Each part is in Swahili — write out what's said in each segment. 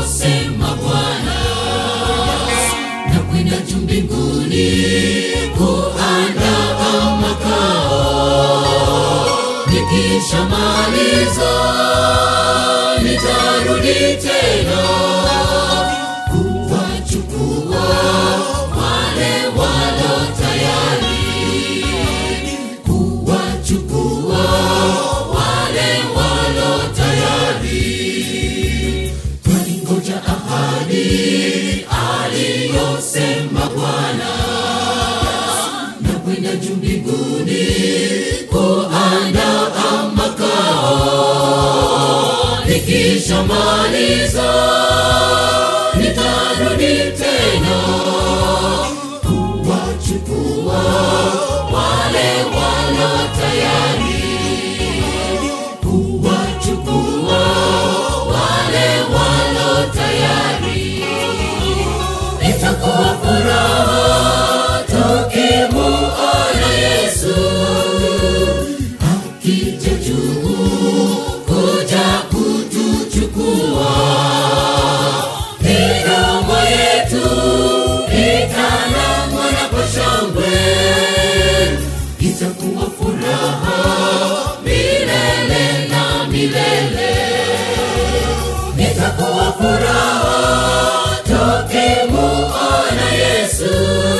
aliyosema Bwana, na kwenda juu mbinguni kuandaa makao. Nikishamaliza nitarudi tena kuwachukua wale walo tayari, kuwachukua wale walo tayari. Twaingoja ahadi aliyosema Bwana, na kwenda juu mbinguni kuandaa makao. Nikishamaliza nitarudi tena kuwachukua wale walo tayari, kuwachukua wale walo tayari. Itakuwa furaha tukimuona Yesu akija juu kuja kutuchukua. Midomo yetu itanang'ona kwa shangwe, itakuwa furaha milele na milele. Itakuwa furaha tukimuona Yesu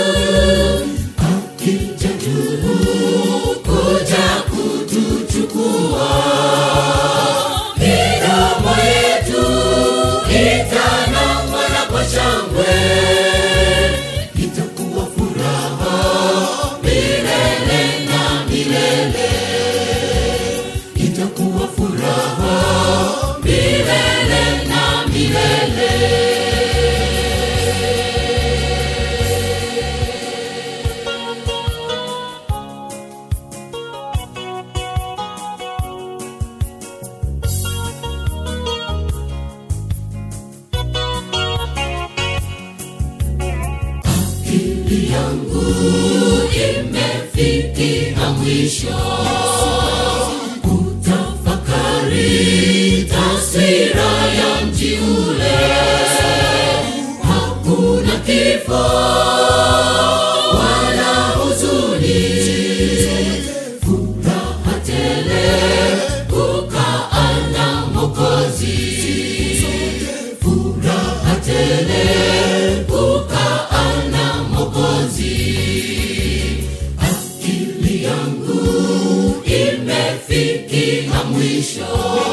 akija juu kuja kutuchukua. Midomo yetu itanang'ona kwa shangwe, itakuwa furaha milele na milele. Itakuwa furaha milele na milele. akili yangu imefikia mwisho kutafakari taswira ya mji ule hakuna kifo wala huzuni furaha tele kukaa na mokozi furaha tele kukaa na mokozi akili yangu imefikia mwisho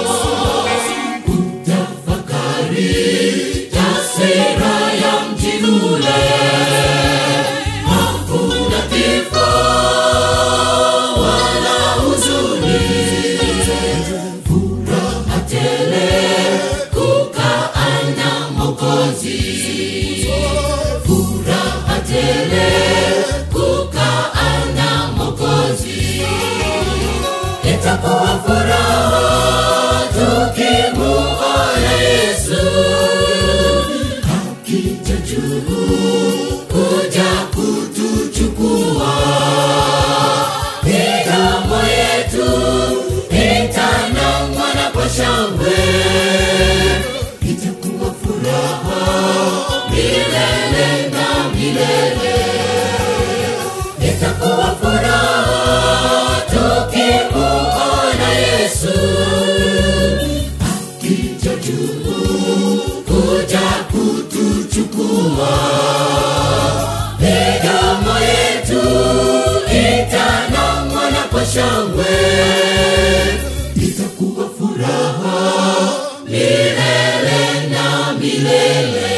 kutafakari taswira ya mji ule hakuna kifo wala huzuni furaha tele kukaa na mokozi furaha tele kukaa na mokozi itakuwa furaha tukimuona Yesu akija juu kuja kutuchukua. Midomo yetu itanang'ona kwa shangwe, itakuwa furaha milele na milele. Itakuwa furaha tukimuona Yesu akija juu kuja kutuchukua. Midomo yetu itanang'ona kwa shangwe, itakuwa furaha milele na milele.